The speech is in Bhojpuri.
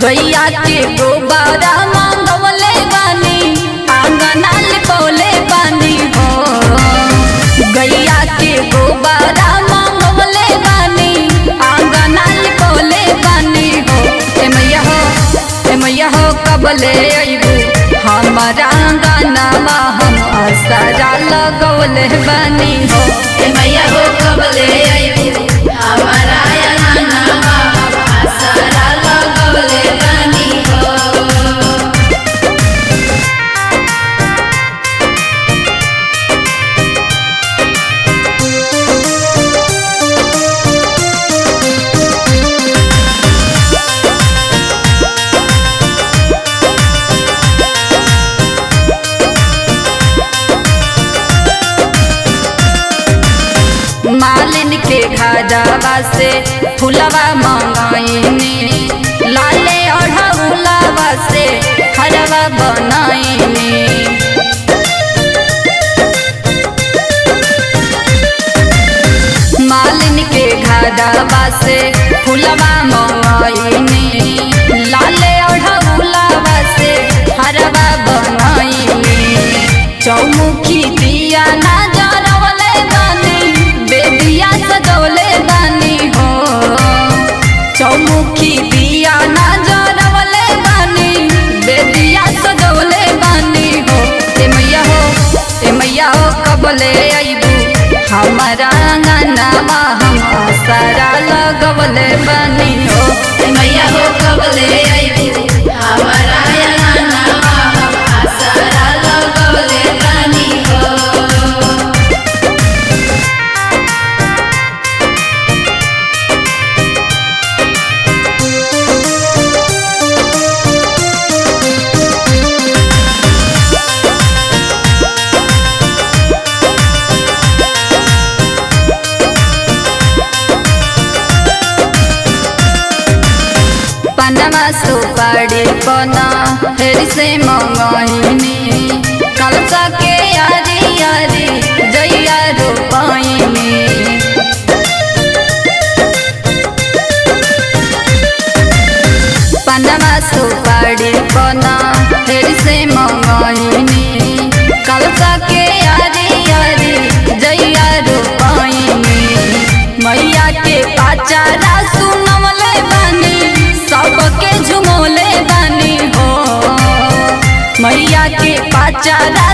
गैया के गोबारा मांगवले बानी आंगना लिपौले बानी हो गैया के गोबारा मांगवले बानी आंगना लिपौले बानी हो ए मैया हो ए मैया हो कबले अइबू हमारा आंगनावा हम असरा लगवले बानी हो ए मैया हो कबले अइबू हमारा अंगनावा आसरा लगवले बानी हो मालिन के घरवा से फुलवा मंगाइने लाले ओढ़ौलावा से हरवा बनाइने मालिन के घरवा से फुलवा मंगाइने लाले ओढ़ौलावा से हरवा बनाइने चौमुखी दिया ना जरवले बानी बेदिया सजवले बानी हो चौमुखी दिया ना जरवले बानी बेदिया सजवले बानी हो ए मैया हो ए मैया हो कबले अइबू हमारा अंगनावा हम आसरा लगवले बानी हो ए मैया हो कबले अइबू हमारा अंगनावा आसरा लगवले बानी हो पनमा सुपारी पना फेरि से मंगाइने कलसा के यारी यारी जैया रोपाइने पनमा सुपारी पना फेरि से मंगाइने कलसा के यारी यारी जैया रोपाइने मैया के पाचारा सुनवले बानी सबके झुमोले बानी हो मैया के पाचारा